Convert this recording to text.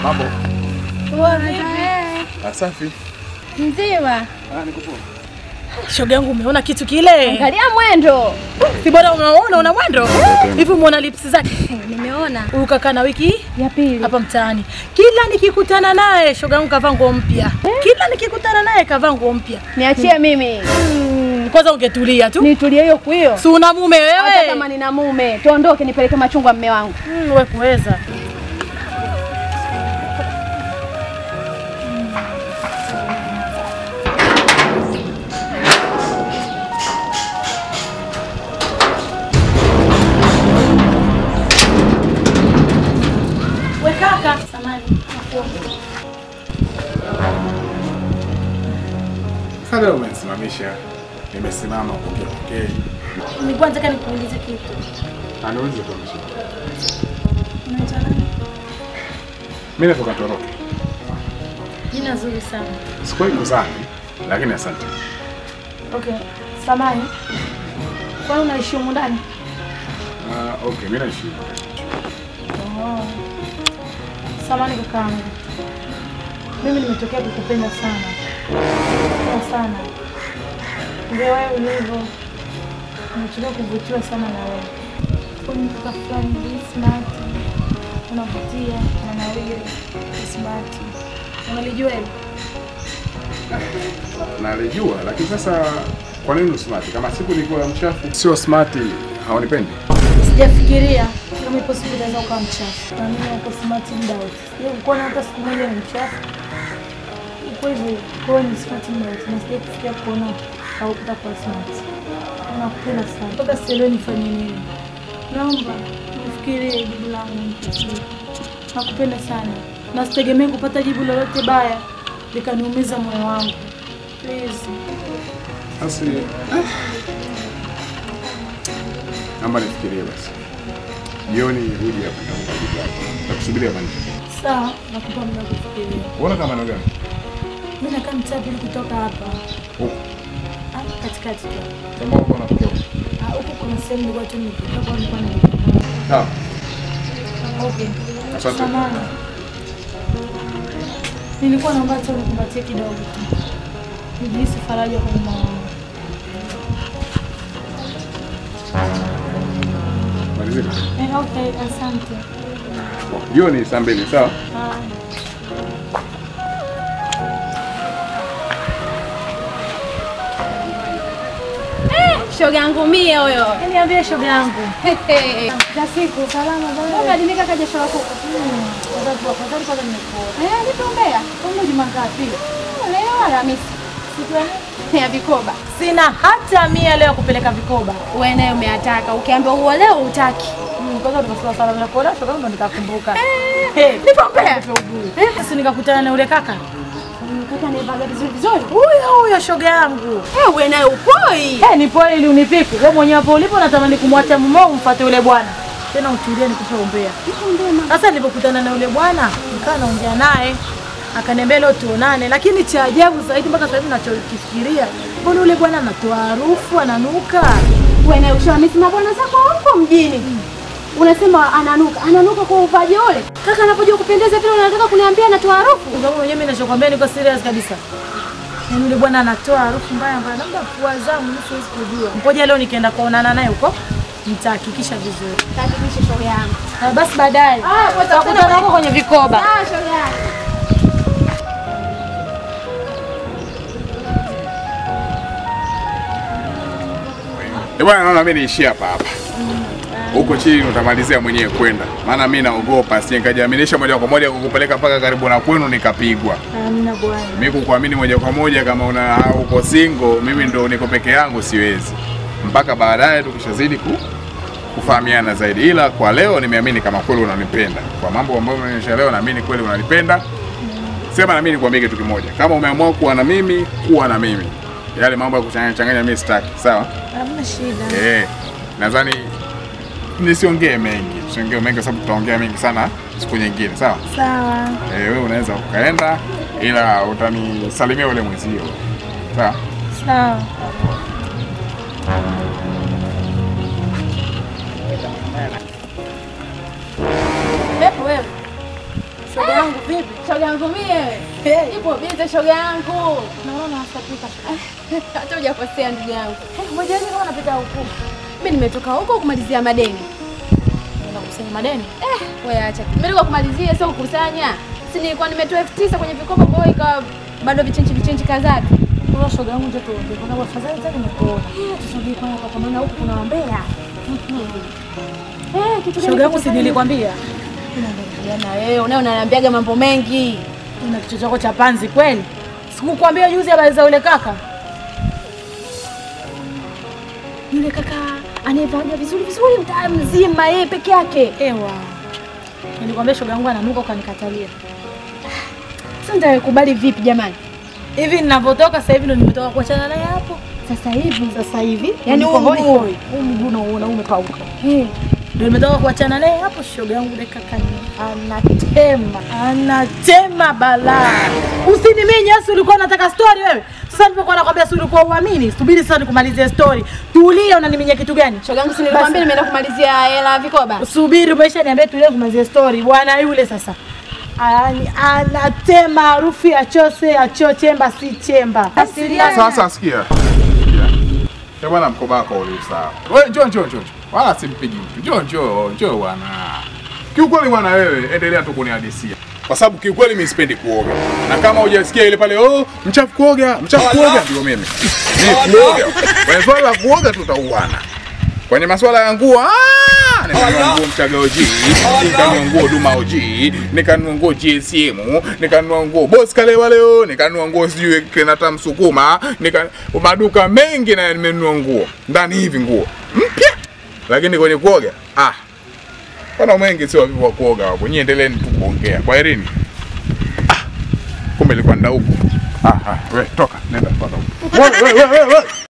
Mambo. Poa vipi? Safi. Mzima. Ah, niko poa. Shoga yangu umeona kitu kile? Angalia mwendo. Si bora unaona una mwendo? Hivi umeona lips zake? Nimeona. Huyu kaka na wiki Ya pili. hapa mtaani. Kila nikikutana naye shoga yangu kavaa nguo mpya. Kila nikikutana naye kavaa nguo mpya. Niachie mimi. Mm, Kwanza ungetulia tu. Nitulie hiyo kuio. Si una mume Hata wewe? kama nina mume, tuondoke nipeleke machungwa mme wangu. Mm, wewe kuweza. We kaka, samani. Sasa leo umenisimamisha. Nimesimama kuongea okay. Nilikuwa nataka nikuulize kitu. Aniulize tu mshika. Unaitwa nani? Mimi natoka Toroke. Jina zuri sana. Sikuwahi kuzani, lakini asante. Okay, samani. Kwani unaishi humu ndani? Ah, okay, mimi naishi. Oh. Samani kakaangu, mimi nimetokea kukupenda sana Kupenda sana ndio wewe ulivyo, nimetokea kuvutiwa sana na wewe. Wewe ni kaka fulani hivi smart, unavutia, unanawiri, smart. Unalijua hilo? Nalijua, lakini sasa kwa nini usmart? Kama siku nilikuwa mchafu, sio smart, haunipendi. Sijafikiria kama ipo siku unaweza ukawa mchafu, na mimi uko smart muda wote. Sijai kuona hata siku moja ni mchafu. Uko hivyo, kwa hiyo ni smart muda wote, na sijai kufikia kuona haukuta kuwa smart. Nakupenda sana mpaka sielewi nifanye nini. Naomba nifikirie jibu langu nipatie. Nakupenda sana na sitegemei kupata jibu lolote baya likaniumiza moyo wangu. Please. Basi naomba nifikirie basi. Jioni rudi hapa nitakupa jibu lako. Nakusubiria hapa nje. Sawa, nakupa muda wa kufikiria. Unaona kama ndio gani? Mimi nakaa mtaa pili kutoka hapa. Huko. Ah, katikati tu. Kama uko unatokea huko. Ah, huku kuna sehemu nilikuwa tu nimepita kwa nilikuwa naelekea. Sawa. Okay. Asante. Samahani. Nilikuwa naomba tu unikumbatie kidogo tu. Nijihisi faraja kwa moyo wangu. Malizika. Eh, okay, asante. Jioni saa mbili, sawa? Ah. Shoga yangu mie huyo. Niambie shoga yangu. Za siku Salama bwana. Unadimika kaja shoga kuku. Kwanza tu kwanza kwanza nimekuona. Eh, nituombea. Kama juma ngapi? Leo Alhamisi. Siku ya Ya vikoba. Sina hata mia leo kupeleka vikoba. Wewe naye umeataka. Ukiambiwa huo leo utaki. Mm, Kwanza tunasema sana na kuona shoga yangu ndo nikakumbuka. Eh, Eh, nipombea. Eh, sasa nikakutana na yule kaka. Kaka nivaga vizuri vizuri. Huyo huyo shoga yangu. Eh, wewe naye upoi. Eh, ni pole ili unipiku. Wewe mwenyewe hapo ulipo natamani kumwacha mumeo umfuate yule bwana. Tena utulie nikishaombea. Sasa nilipokutana na yule bwana, nikawa naongea naye. Akaniambia leo tuonane, lakini cha ajabu zaidi mpaka sasa hivi ninachokifikiria, mbona yule bwana anatoa harufu, ananuka. Wewe naye ushamisi mabwana zako huko mjini. Unasema ananuka. Ananuka kwa uvaji ule. Kaka anapojua kupendeza vile unataka kuniambia anatoa harufu. Kwa sababu mwenyewe mimi ninachokwambia niko serious kabisa. Yaani yule bwana anatoa harufu mbaya mbaya, labda pua zangu mimi siwezi kujua. Ngoja leo nikienda kuonana naye huko, nitahakikisha vizuri. Hakikisha shoga yangu. Na basi baadaye Ah, kwa sababu tutakutana huko kwenye vikoba. Ah, shoga yangu. Eh, bwana naona mimi niishie hapa hapa. Huko chini utamalizia mwenyewe kwenda. Maana mimi naogopa sije nikajiaminisha moja kwa moja kukupeleka mpaka karibu na kwenu nikapigwa. Amina bwana. Mimi kukuamini moja kwa moja kama una uko single, mimi ndo niko peke yangu siwezi. Mpaka baadaye tukishazidi ku, kufahamiana zaidi. Ila kwa leo nimeamini kama kweli unanipenda. Kwa mambo ambayo unaonyesha leo naamini kweli unanipenda. Sema na mimi nikwambie kitu kimoja. Kama umeamua kuwa na mimi, kuwa na mimi. Yale mambo ya kuchanganya changanya mimi sitaki. Sawa? Hamna shida. Eh, nadhani nisiongee mengi, tusiongee mengi kwa sababu tutaongea mengi sana siku nyingine, sawa? Sawa. Eh, wewe unaweza ukaenda, ila utanisalimia ule mwenzio, sawa? Sawa. Pepo wewe. Shoga yangu vipi? yangu mie. Ipo bize shoga yangu. Naona nasapika. Hata hujakosea ndugu yangu. Ngoja kama napita huku. Mimi nimetoka huko kumalizia madeni. Naenda kukusanya madeni. Eh, wewe acha. Nimetoka kumalizia sio kukusanya. Si nilikuwa nimetoa elfu tisa kwenye vikopo kwa hiyo ikawa bado vichenchi vichenchi kadhaa tu. Kwa shoga yangu ndio tuongee. Kwa sababu afadhali tena nimekuona. Tusogee kwa hapa kwa maana huku kuna wambea. Eh, kitu gani? Shoga yangu si kikufanya- nilikwambia. na wewe unaye unaniambiaga mambo mengi. Una kichwa chako cha panzi kweli? Sikukwambia juzi habari za yule kaka? Yule kaka anayevaga vizuri vizuri mtaa mzima yeye peke yake. Ewa. Nilikwambia shoga yangu ananuka ukanikatalia. Sasa nitakubali vipi jamani? Hivi ninavyotoka sasa hivi ndo nimetoka kuachana naye hapo. Sasa hivi Sasa hivi Yaani niko huu hoi mguu. hoi. Huu mguu unaona umepauka. eh, Ndio nimetoka kuachana naye hapo, shoga yangu yule kaka ni anatema, anatema balaa. Usiniminye, si ulikuwa unataka story wewe? Sasa nilipokuwa nakwambia si ulikuwa uamini? Subiri sasa nikumalizie story. Tulia, unaniminya kitu gani? shoga yangu si nilikwambia nimeenda kumalizia hela ya vikoba. Subiri, umesha niambia tulie kumalizia story. Bwana yule sasa Ani, anatema harufu ya chose acho chemba si chemba. Asilia. Sasa sikia. Ya bwana mkoba wako ule sawa. Wewe njoo njoo njoo. Wala simpigi mtu. Njoo njoo njoo bwana. Kiukweli bwana wewe endelea tu kunihadisia. Kwa sababu kiukweli mimi sipendi kuoga. Na kama hujasikia ile pale oh mchafu kuoga, mchafu kuoga ndio mimi. Mimi kuoga. Kwenye swala la kuoga tutauana. Kwenye masuala ya nguo ah, nikanunua nguo Mchaga OG, nikanunua nguo Duma OG, nikanunua nguo GSM, nikanunua nguo Boss Kalewa leo, nikanunua nguo sijui Kenata Msukuma, nika maduka mengi na nimenunua nguo. Ndani hivi nguo mpya. Lakini kwenye kuoga ah. Pana mengi sio wavivu wa kuoga wapo. Nyie endeleeni tu kuongea. Kwa herini. Ah. Kumbe ilikuwa ndauko. Ah, ah, we toka, nenda toka. Wewe wewe wewe.